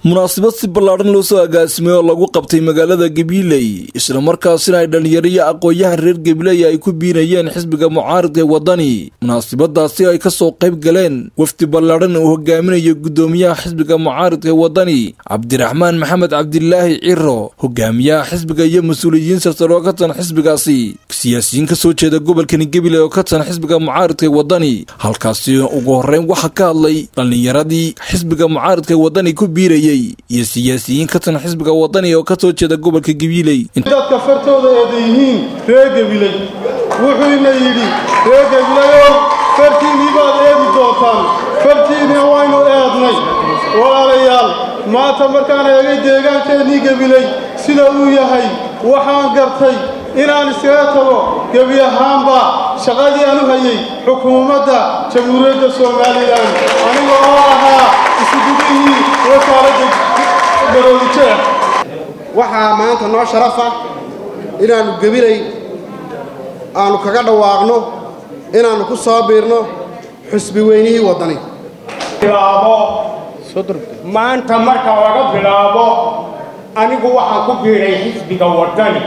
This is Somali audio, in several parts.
munaasabad si ballaadhan loo soo agaasimay oo lagu qabtay magaalada gabiley islamarkaasina ay dhallinyaro iyo aqoon-yahan reer gabiley ay ku biinayeen xisbiga mucaaridka ee waddani munaasabadaasi ay ka soo qayb galeen wafdi ballaadhan uu hogaaminayo guddoomiyaha xisbiga mucaaridka ee waddani cabdiraxmaan maxamed cabdilaahi ciro hogaamiyaha xisbiga iyo mas-uuliyiin sarsare oo ka tan xisbigaasi siyaasiyiin ka soo jeeda gobolkani gabiley oo ka tan xisbiga mucaaridka ee waddani halkaasi ugu horreyn waxaa ka hadlay dhallinyaradii xisbiga mucaaridka ee waddani ku biirayay iyo siyaasiyiin ka tan xisbiga waddani oo ka soo jeeda gobolka gabiley dadka fartooda eeda yihiin reer gabiley wuxuuna yidhi reer gabileyow fartiinnii baad eedi doontaan fartiinna waynu eednay walaalayaal maanta markaan eegay deegaankeenii gabiley sida uu yahay waxaan gartay inaan iskaga tago gebi ahaanba shaqadii aan u hayay xukuumadda jamhuuriyadda somalilan aniga oo ahaa isugudihii wasaaradda garoodijeex waxaa maanta noo sharafa inaannu gebilay aannu kaga dhawaaqno inaannu ku soo biirno xusbi weynihii waddani bilaabo maanta marka laga bilaabo anigu waxaan ku biiray xisbiga waddani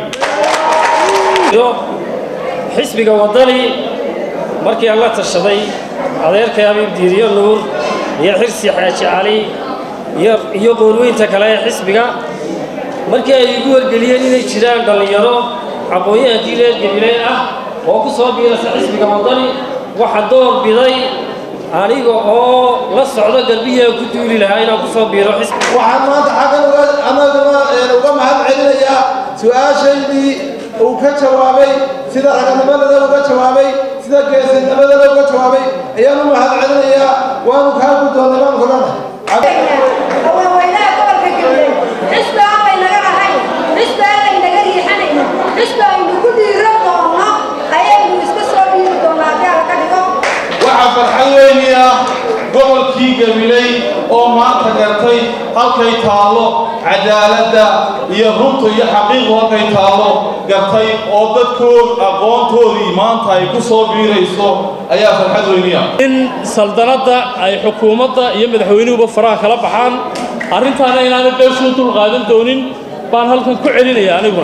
xisbiga waddani markii aan la tashaday adeerkay abiib diiriyo nuur iyo xirsi xaaji cali iyo qoorweynta kale ee xisbiga markii ay igu wargeliyeen inay jiraan dhallinyaro aqoon-yahankii reer gabiley ah oo ku soo biirasa xisbiga waddani waxa door biday aniga oo la socdo garbihiiaan ku duuli lahaa inaan ku soo biiro xisbiga waxaan maanta xaggan anaguna uga mahad celinayaa su-aashaydii uu ka jawaabay sida raganimadana uga jawaabay sida geesinimadana uga jawaabay ayaan u mahad celinayaa waanu kaa guddoonnay baan kulana haweenweynaha gobolka gabiley xisbi aanay naga ahayn xisbi aanay naga riixanayno xisbi aynu ku dhiiro doonno ayaynu iska soo dhiiri doonnaa haddii ala ka dhigo waxaa farxad weyni ah gobolkii gabiley oo maanta gartay halkay taallo cadaaladda iyo runta iyo xaqiiqu halkay taallo gartay oo dadkood aqoontoodii maanta ay ku soo biirayso ayaa farxad weyni ah in saldanadda ay xukuumadda iyo madaxweynuhuba faraha kala baxaan arrintaana inaanay beeshuu dul qaadan doonin baan halkan ku celinaya aniguna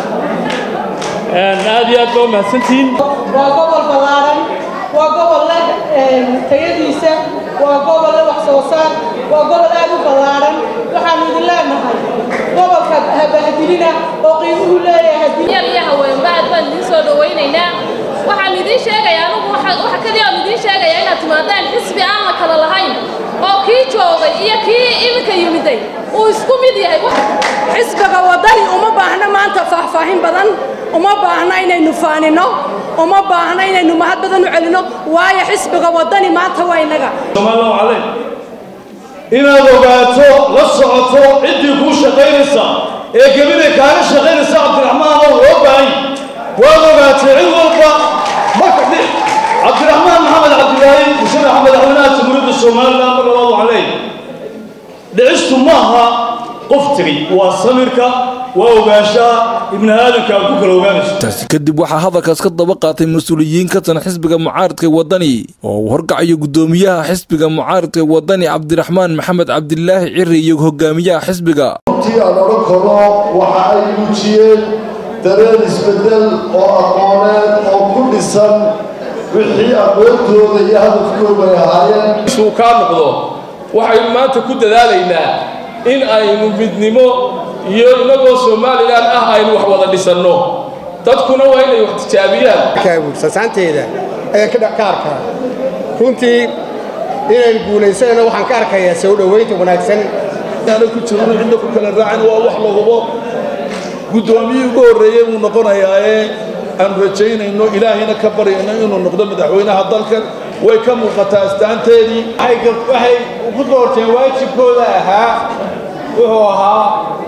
aad iyo aad baa u mahadsantihiin waa gobol ballaaran waa gobol leh tayadiisa waa gobol leh wax soo saar waa gobol aad u ballaaran waxaanu idin leenahay gobolka habahadilina oo qiimuhu leeyahay yar iyo haweenba aad baan idiin soo dhawaynaynaa waxaan idiin sheegayaa anugu waxa kaliya aan idiin sheegayaa inaad timaadaan xisbi aan la kala lahayn oo kii joogay iyo kii iminka yimiday uu isku mid yahay xisbiga waddani uma baahna maanta faahfaahin badan uma baahna inaynu faanino uma baahna inaynu mahad badan u celinno waayo xisbiga waddani maanta waa innaga somaalilahu calayh inaad ogaato la socoto ciddii kuu shaqaynaysa ee gebinay kaaga shaqaynaysa cabdiraxmaan oo loo baahay waad ogaatay cid walba marka cabdiraxmaan maxamed cabdilaahi musharaxa madaxweynaha jamhuuriyadda somalilan mar labaad waxaan leeyahay dhicistu maaha qof tegey waa samirka waa ogaanshaha ibni aadamka aad ku kala ogaanayso taasi kadib waxaa hadalkaas ka daba qaatay mas-uuliyiin ka tan xisbiga mucaaridka waddani oo uu horkacayo guddoomiyaha xisbiga mucaaridka waddani cabdiraxmaan maxamed cabdilaahi ciri iyo hogaamiyaha xisbiga runtii aan odhan karo waxa ay muujiyeen dareen isbeddel oo aqooneed oo ku dhisan wixii aqoontooda iyo hadafkooda ay ahaayeen isuu kaa noqdo waxaynu maanta ku dadaalaynaa in aynu midnimo iyo inagoo somalilan ah aynu wax wada dhisanno dadkuna waa inay wax tijaabiyaan sasaanteeda ayaan ka arkaa runtii inaynu guulaysanayno waxaan ka arkayaa soo dhowaynta wanaagsan aana ku jirno cidna ku kala raacin waa wax la hubo guddoomiyii ugu horreeyey buu noqonayaa ee aan rajaynayno ilaahayna ka baryayno inuu noqdo madaxweynaha dalkan way ka muuqataa astaanteedii waxay ku doorteen waajibkooda ahaa wuxuu ahaa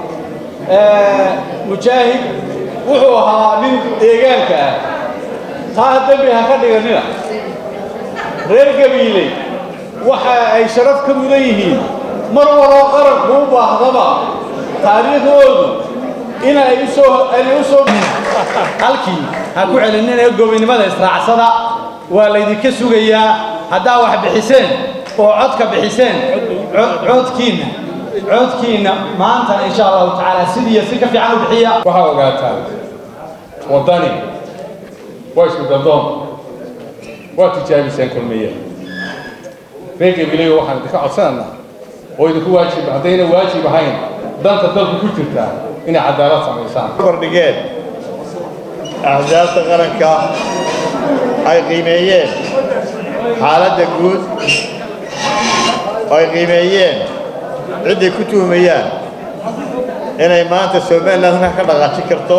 mujaahid wuxuu ahaa nin deegaanka ah taa dembi ha ka dhiganina reer gabiiley waxa ay sharaf ka mudan yihiin mar waloo qaranku u baahdaba taariikhdoodu inay usoo inay u soo halkii ha ku celinina gobinimada israacsada waa laydinka sugayaa haddaa wax bixiseen oo codka bixiseen codkiinna codkiina maanta insha allahu tacaala sidiiyo si ka fiican u bixiya waxaa ogaataa waddani waa isku daldoon waa tijaabiseen kulmiye reer gabileyo waxaan idinka codsanaynaa oo idinku waajib haddayna waajib ahayn danta dalku ku jirtaa inay cadaalad samaysaan kordhigeen axsaabta qaranka ay qiimeeyeen xaaladda guud oo ay qiimeeyeen cidday ku tuhmayaan inay maanta somaliland halkan ka dhaqaajin karto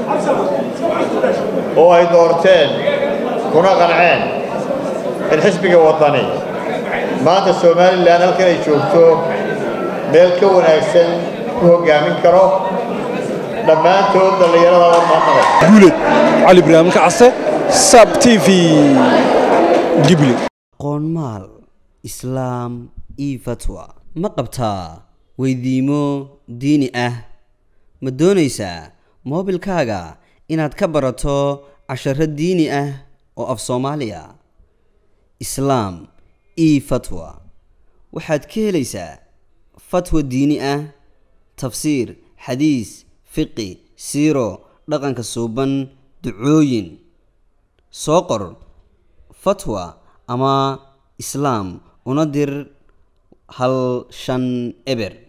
oo ay doorteen kuna qanceen in xisbiga waddani maanta somalilan halkan ay joogto meel ka wanaagsan ku hoggaamin karo dhammaantood dhallinyarada warmaaqada guuled cali ibraahim kacase sab t v gibli qoonmaal islaam io fatwa ma qabtaa weydiimo diini ah ma doonaysaa moobilkaaga inaad ka barato casharo diini ah oo af soomaaliya islaam io fatwa waxaad ka helaysaa fatwa diini ah tafsiir xadiis fiqi siiro dhaqanka suuban ducooyin soo qor fatwa ama islaam una dir hal shan eber